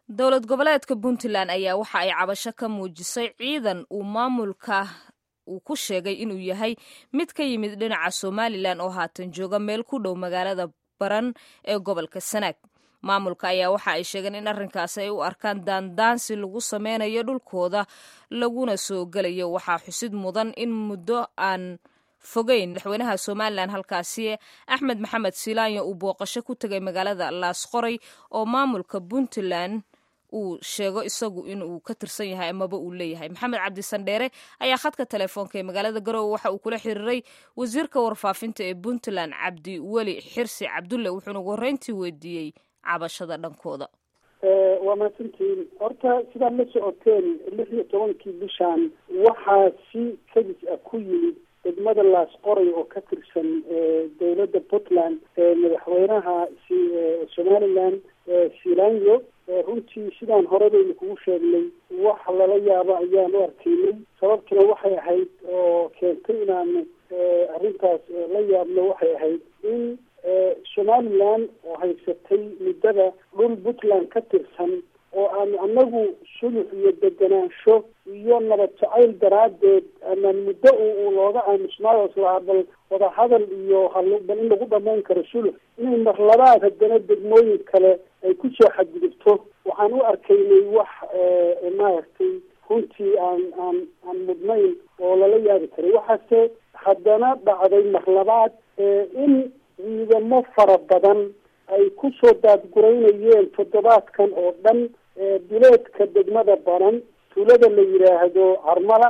dowlad goboleedka puntland ayaa waxa ay cabasho ka muujisay ciidan uu maamulka uu ku sheegay inuu yahay mid ka yimid dhinaca somalilan oo haatan jooga meel ku dhow magaalada baran ee gobolka sanaag maamulka ayaa waxa ay sheegeen in arrinkaasi ay u arkaan daandaansi lagu sameynayo dhulkooda laguna soo gelayo waxaa xusid mudan in muddo aan fogeyn madaxweynaha somalilan halkaasi axmed maxamed silaanyo uu booqasho ku tegay magaalada laasqoray oo maamulka puntland uu sheego isagu inuu ka tirsan yahay amaba uu leeyahay maxamed cabdisandheere ayaa khadka telefoonka ee magaalada garowe waxa uu kula xiriiray wasiirka warfaafinta ee puntland cabdi weli xirsi cabdulle wuxuuna ugu horreyntii weydiiyey cabashada dhankooda waa mahadsantiin horta sidaad la socoteen lix iyo tobankii bishan waxaa si kadis ah ku yimid degmada laasqoray oo ka tirsan dowladda puntland madaxweynaha somaliland silanyo runtii sidaan hore baynu kugu sheegnay wax lala yaabo ayaan u arkaynay sababtuna waxay ahayd oo keentay inaanu arrintaas la yaabno waxay ahayd in somaliland oo haysatay muddada dhul puntland ka tirsan oo aanu anagu sulux iyo deganaansho iyo nabad jacayl daraaddeed amaan muddo u looga aamusnaayo islahaa bal wadahadal iyo bal in lagu dhamayn karo sulux inay marlabaad haddana degmooyin kale ay kusoo xadgudubto waxaan u arkaynay wax maaragtay runtii aan aan aan mudnayn oo lala yaabi karay waxaase haddana dhacday marlabaad in ciidamo fara badan ay kusoo daadguraynayeen toddobaadkan oo dhan duleedka degmada baran tuulada la yidhaahdo carmala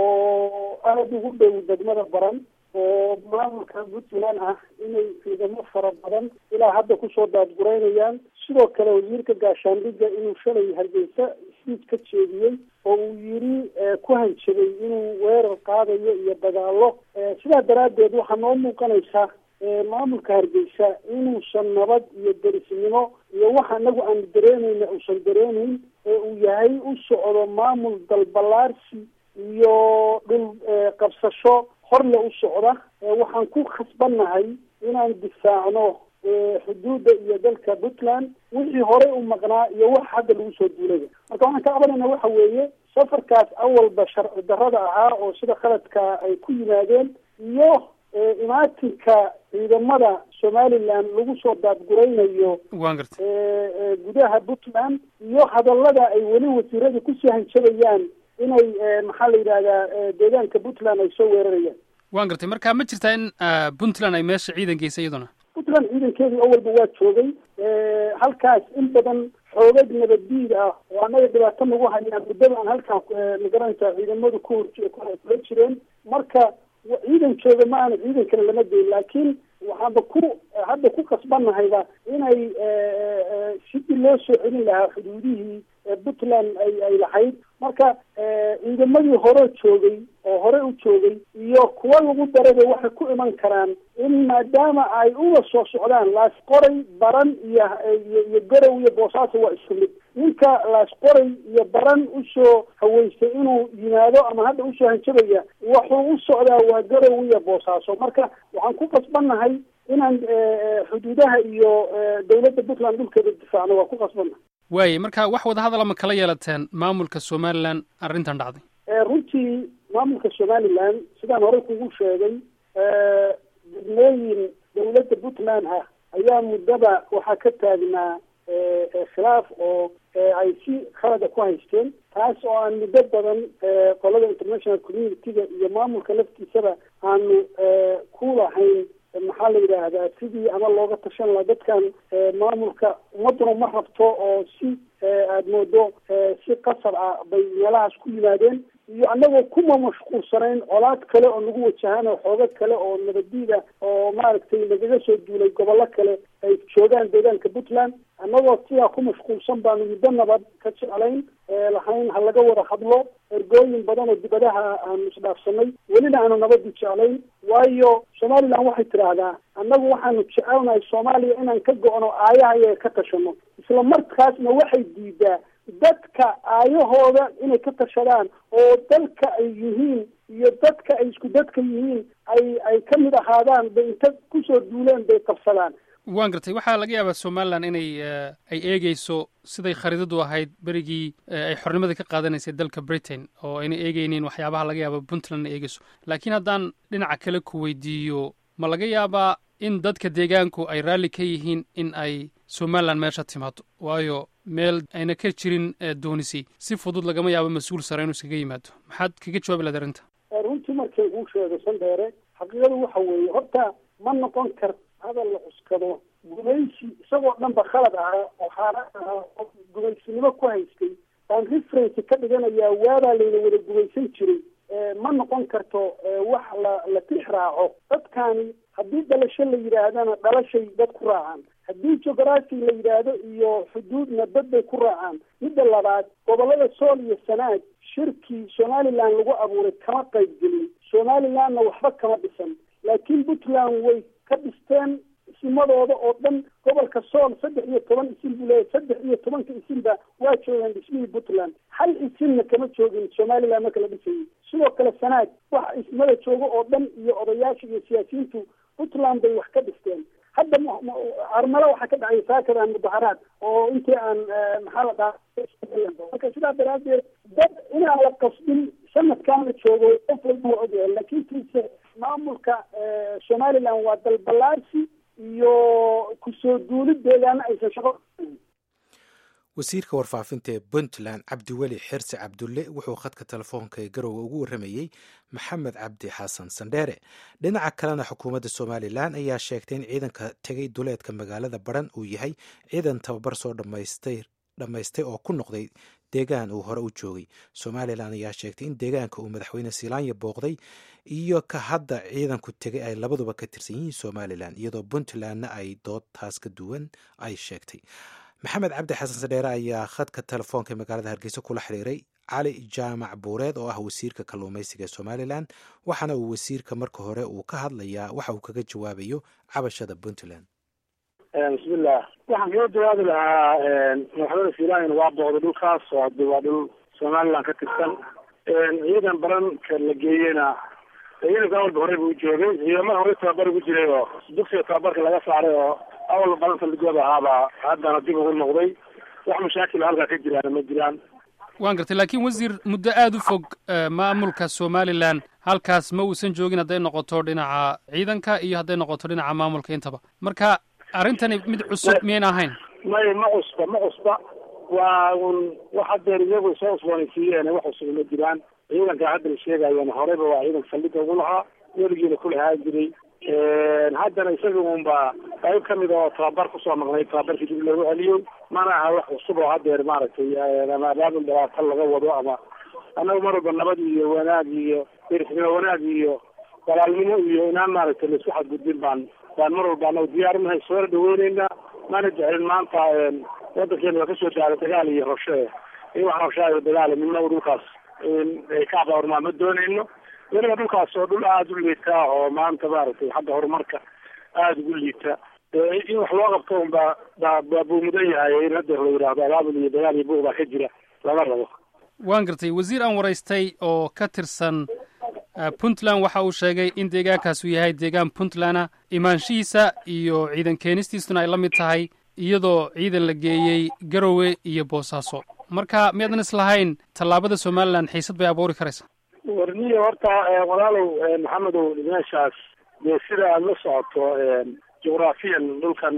oo aada ugu dhow degmada baran oo maamulka puntland ah inay ciidamo fara badan ilaa hadda kusoo daadguraynayaan sidoo kale wasiirka gaashaandhigga inuu shalay hargeysa siid ka jeediyey oo uu yiri ku hanjabay inuu weerar qaadayo iyo dagaalo sidaa daraaddeed waxaa noo muuqanaysa maamulka hargeysa inuusan nabad iyo derisnimo iyo waxa anagu aanu dareemayna uusan dareemayn ee uu yahay u socdo maamul dalbalaarsi iyo dhul qabsasho horle u socda waxaan ku khasbannahay inaan difaacno xuduudda iyo dalka puntland wixii horey u maqnaa iyo wax hadda lagu soo duulaya marka waxaan ka cabanayna waxa weeye safarkaas awalba sharci darrada ahaa oo sida khaladka ay ku yimaadeen iyo imaatinka ciidamada somaliland lagu soo daadguraynayo waan gartay gudaha puntland iyo hadallada ay weli wasiiradu kusii hanjabayaan inay maxaa la yidhahdaa deegaanka puntland ay soo weerarayaan waan gartay marka ma jirtaa in puntland ay meesha ciidan geysay iyaduna puntland ciidankeedu awalba waa joogay halkaas in badan xoogag nabaddiid ah oo annaga dhibaato nagu hayaan muddada aan halkaa magaranaysaa ciidamadu ku hor kula jireen marka ciidan jooga ma aana ciidan kale lama geyn laakiin waxaanba ku hadda ku qasbanahayba inay sidii loo soo celin lahaa xuduudihii puntland ay ay lahayd marka ciidamadii hore joogay oo hore u joogay iyo kuwa lagu daraba waxay ku iman karaan in maadaama ay uga soo socdaan laasqoray baran iyo iyo garow iyo boosaaso waa isku mid ninka laasqoray iyo baran usoo haweystay inuu yimaado ama hadda usoo hanjabaya wuxuu u socdaa waa garow iyo boosaaso marka waxaan ku qasbannahay inaan xuduudaha iyo dawladda puntland dhulkeeda difaacno waa ku qasbannahay waaye marka wax wadahadala ma kala yeelateen maamulka somalilan arrintan dhacday runtii maamulka somaliland sidaan hore kugu sheegay degmooyin dawladda puntland ah ayaa muddada waxaa ka taagnaa khilaaf oo ay si khalada ku haysteen taas oo aan muddo badan qolada international community-ga iyo maamulka laftiisaba aanu ku lahayn maxaa la yidhaahdaa sidii ama looga tashan laha dadkan maamulka ummaduna ma rabto oo si aada moodo si qasab ah bay meelahaas ku yimaadeen iyo annagoo kuma mashquulsanayn colaad kale oo nagu wajahaan oo xoogo kale oo nabadiida oo maaragtay nagaga soo duulay gobollo kale ay joogaan deegaanka puntland annagoo sidaa ku mashquulsan baanu muddo nabad ka jeclayn lahayn ha laga wada hadlo ergooyin badan oo dibadaha aanu isdhaafsanay welina aanu nabadii jeclayn waayo somaliland waxay tidhaahdaa annagu waxaanu jecelnahay soomaaliya inaan ka go-no aayaha iyaga ka tashano isla markaasna waxay diidaa dadka aayahooda inay ka tashadaan oo dalka ay yihiin iyo dadka ay isku dadka yihiin ay ay ka mid ahaadaan bay inta kusoo duuleen bay qabsadaan waan gartay waxaa laga yaabaa somalilan inay ay eegeyso siday khariidadu ahayd berigii ay xornimadii ka qaadanaysay dalka britain oo ayna eegeynin waxyaabaha laga yaaba puntland ay eegeyso laakiin haddaan dhinaca kale ku weydiiyo ma laga yaabaa in dadka deegaanku ay raalli ka yihiin in ay somalilan meesha timaado waayo meel ayna ka jirin doonisi si fudud lagama yaabo mas-uul sare inuu iskaga yimaado maxaad kaga jawaabi lahayd arrinta runtii markay uu sheego sandheere xaqiiqadu waxa weeye horta ma noqon kar hadal la cuskado gumaysi isagoo dhan ba khalad ahaa oo xaaraan ahaa oo gumaysinimo ku haystay baan reference ka dhiganayaa waabaa layna wada gumaysan jiray ma noqon karto wax la la tix raaco dadkani haddii dhalasho la yidhaahdana dhalashay dad ku raacaan haddii geography la yidhaahdo iyo xuduudna dad bay ku raacaan midda labaad gobollada sool iyo sanaag shirkii somaliland lagu abuuray kama qayb gelin somalilandna waxba kama dhisan laakiin puntland way ka dhisteen isimadooda oo dhan gobolka sool saddex iyo toban isin buu leeyahy saddex iyo tobanka isinba waa joogeen dhismihii puntland hal isinna kama joogin somaliland marka la dhisayay sidoo kale sanaag waxa ismada jooga oo dhan iyo odayaasha iyo siyaasiyiintu puntland bay wax ka dhisteen hadda carmalo waxaa ka dhacay saakadan mudaharaad oo intii aan maxaa la dhaha marka sidaa daraadeed dad inaan la qasbin sanadkan la joogo qof walba waa ogyahay laakiin tiise maamulka somaliland waa dalbalaarsi iyo kusoo duulid deegaana aysan shaqo wasiirka warfaafinta ee puntland cabdiweli xirsi cabdulle wuxuu khadka telefoonka ee garowe ugu warramayey maxamed cabdi xasan sandheere dhinaca kalena xukuumadda somalilan ayaa sheegtay in ciidanka tegay duleedka magaalada baran uu yahay ciidan tababar soo dhammaystay oo ku noqday deegaan uu hore u joogay somalilan ayaa sheegtay in deegaanka uu madaxweyne silaanya booqday iyo ka hadda ciidanku tegay ay labaduba ka tirsan yihiin somalilan iyadoo puntlandna ay dood taas ka duwan ay sheegtay maxamed cabdi xasan sadheere ayaa khadka telefoonka magaalada hargeysa kula xiriiray cali jaamac buureed oo ah wasiirka kalluumaysiga ee somalilan waxaana uu wasiirka marka hore uu ka hadlayaa waxa uu kaga jawaabayo cabashada puntland bismillah waxaan kaga jawaabi lahaa madaxweyne silaanyana waa booqday dhulkaas oo hade waa dhul somaliland ka tirsan ciidan baranka la geeyena ciidanka awalba horey buu joogay ciidamada horey tababar ugu jiray oo dugsiga tababarka laga saaray oo awal balanta ligooda ahaabaa haddana dib ugu noqday wax mashaakil halkaa ka jiraana ma jiraan waan gartay laakiin wasiir muddo aada u fog maamulka somalilan halkaas ma uusan joogin hadday noqoto dhinaca ciidanka iyo hadday noqoto dhinaca maamulka intaba marka arrintani mid cusub miyayn ahayn may ma cusba ma cusba waa un wax hadeer iyagu soo cusboonaysiiyeen wax cusub ma jiraan ciidanka hadda la sheegayana horeyba waa ciidanka saldhiga ugu lahaa weligiina ku lahaan jiray haddana isaga unba qayb kamid oo tababar kusoo maqnay tababarkii dib loogu celiyey mana aha wax cusub oo hadeer maaragtay ama abaabul dhibaato laga wado ama annagu mar walba nabad iyo wanaag iyo derisnimo wanaag iyo walaalnimo iyo inaan maaragtay laisku xadgudbin baan baan mar walba anagu diyaarinahay soona dhaweyneyna mana jecelin maanta wadankeena waa kasoo daala dagaal iyo rabshe in wax rabshaayo dagaal midnaba dhulkaas ay ka abaurmaa ma dooneyno weliba dhulkaas oo dhul aada u liita oo maanta maaragtay xagga horumarka aada ugu liita in wax loo qabto unba ba buu mudan yahay in hadda la yidhaahdo abaabul iyo dagaal iyo buuq baa ka jira lama rabo waan gartay wasiir aan waraystay oo ka tirsan puntland waxa uu sheegay in deegaankaas uu yahay deegaan puntlanda imaanshihiisa iyo ciidan keenistiisuna ay la mid tahay iyadoo ciidan la geeyey garowe iyo boosaaso marka miyaadan islahayn tallaabada somalilan xiisad bay abuuri karaysaa warniyo horta walaalow maxamedow meeshaas dee sida aada la socoto jugraafiyan dhulkan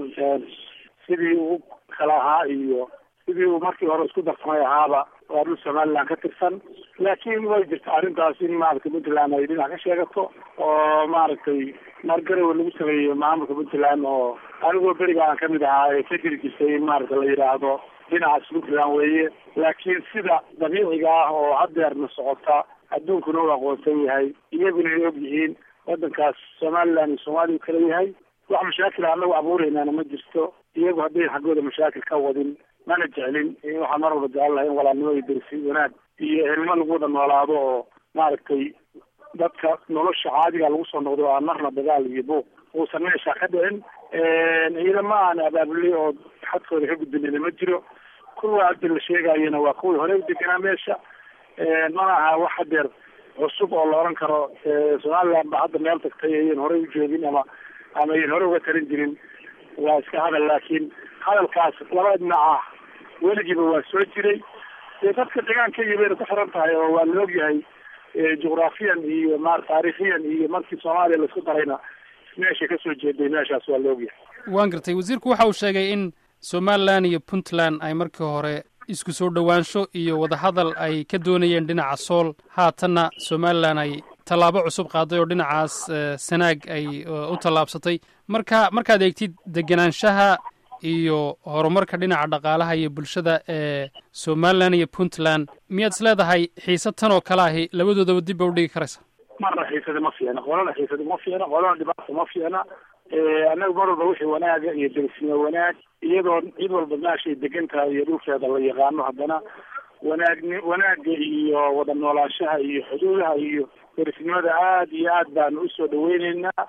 sidii uu kala ahaa iyo sidii uu markii hore isku darsamay ahaaba waa dhul somaliland ka tirsan laakiin way jirta arrintaas in maaragtay puntland ay dhinac ka sheegato oo maaragtay mar garowe lagu sameeyey maamulka puntland oo anigoo beriga aan kamid ahaa ee ka jiri jirtay in maaragta la yidhaahdo dhinacaas puntland weeye laakiin sida dabiiciga ah oo hadeerna socota adduunkuna u aqoonsan yahay iyaguna ay og yihiin wadankaas somaliland iyo soomaaliya u kala yahay wax mashaakil anagu abuureynaana ma jirto iyagu haddayn xaggooda mashaakil ka wadin mana jeclin waxaan mar walba jecel lahay in walaalnimo iyo dersi wanaag iyo helnimo lagu wada noolaado oo maaragtay dadka nolosha caadiga lagu soo noqdo aan marna dagaal iyo buuq uusan meesha ka dhicin ciidama aan abaabulay oo xadkooda ka gudbinayna ma jiro kuwa hadda la sheegayana waa kuwii hore u deganaa meesha mana aha wax hadeer cusub oo la oran karo somaliland ba hadda meel tagtay ayan horey u joogin ama ama ayan hore uga talin jirin waa iska hadal laakiin hadalkaas laba dhinac ah weligiiba waa soo jiray dee dadka deegaankayga bayna ku xiran tahay oo waa la ogyahay jugraafiyan iyo ma taariikhiyan iyo markii soomaaliya laisku darayna meeshay kasoo jeeday meeshaas waa la ogyahay waan gartay wasiirku waxa uu sheegay in somalilan iyo puntland ay markii hore isku soo dhowaansho iyo wadahadal ay ka doonayeen dhinaca sool haatanna somalilan ay tallaabo cusub qaaday oo dhinacaas sanaag ay u tallaabsatay marka markaad eegtid degenaanshaha iyo horumarka dhinaca dhaqaalaha iyo bulshada ee somalilan iyo puntland miyaad is leedahay xiisad tan oo kale ahi labadoodaba dib ba udhigi karaysa marna xiisada ma fiicna qolana xiisada ma fiicna qolana dhibaata ma fiicna annaga mar walba wixii wanaaga iyo derisnimo wanaag iyadoo cid walba meeshay degan tahay iyo dhulkeeda la yaqaano haddana wanaagni wanaaga iyo wada noolaanshaha iyo xuduudaha iyo derisnimada aad iyo aad baanu usoo dhaweyneynaa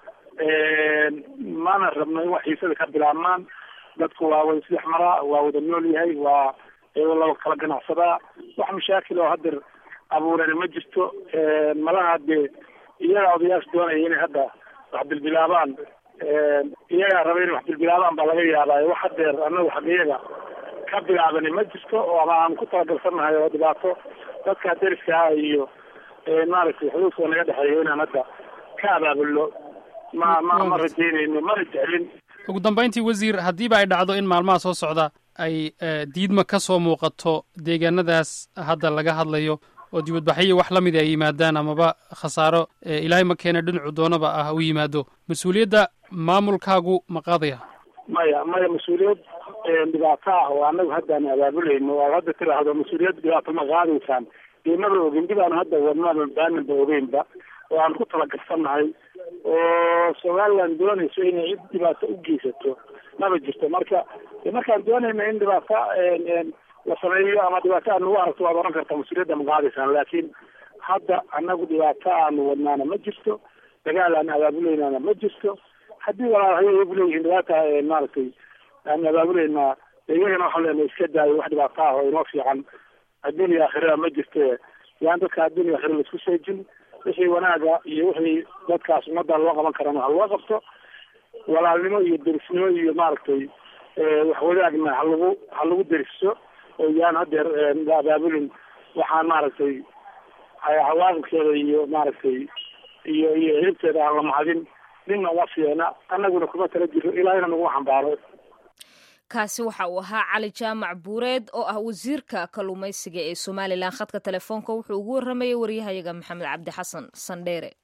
mana rabno in wax xiisada ka bilaabmaan dadku waa wada sidex maraa waa wada nool yahay waa laba kala ganacsadaa wax mashaakil oo hadeer abuurani ma jirto malaha dee iyaga odayaasha doonaya inay hadda wax bilbilaabaan iyagaa raba inay wax bilbilaabaan baa laga yaabaa wax hadeer anagu xaqiyaga ka bilaabani ma jirto oo ama aan ku talagalsannahay oo dhibaato dadka deriska ah iyo maaragtay xuduudka naga dhexeeya inaan hadda ka abaabulno ma ma ma rajeynayno mana jeclin ugu dambayntii wasiir haddiiba ay dhacdo in maalmaha soo socda ay diidma ka soo muuqato deegaanadaas hadda laga hadlayo oo dibadbaxyo wax la mid ay yimaadaan amaba khasaaro ilaahay ma keena dhinacu doonaba ah u yimaado mas-uuliyadda maamulkaagu ma qaadaya maya maya mas-uuliyad dhibaato ah oo anagu haddaan abaabulayno oo hadda tiraahdo mas-uuliyad dhibaato ma qaadaysaan dee maba ogin dib aan hadda wadnaba baaninba ogeynba oo aan ku talagalsannahay oo somaliland doonayso inay cid dhibaato u geysato maba jirto marka markaan doonayna in dhibaato la sameeyo ama dhibaato aad nagu aragto waad oran kartaa mas-uuliyadda ma qaadaysaan laakiin hadda anagu dhibaato aanu wadnaana ma jirto dagaal aan abaabuleynana ma jirto haddii walaalhay iyagu leeyihiin dhibaata maaragtay aan abaabuleynaa iyagana waxaan leenahay iska daayo wax dhibaato ah oo inoo fiican adduuniya aakhirada ma jirte yaan dadka adduuniya aakhira laisku seejin wixii wanaaga iyo wixii dadkaas ummadda loo qaban karana ha loo qabto walaalnimo iyo derisnimo iyo maaragtay wax wadaagna halagu ha lagu deriso oo yaan hadeer la abaabulin waxaan maaragtay cawaaqibkeeda iyo maaragtay iyo iyo hilibteeda aan la mahadin ninna uma fiicna annaguna kuma tala jiro ilaahina nagu xambaaro kaasi waxa uu ahaa cali jaamac buureed oo ah wasiirka kalluumaysiga ee somalilan khadka telefoonka wuxuu ugu warramayay waryahayaga maxamed cabdi xasan sandheere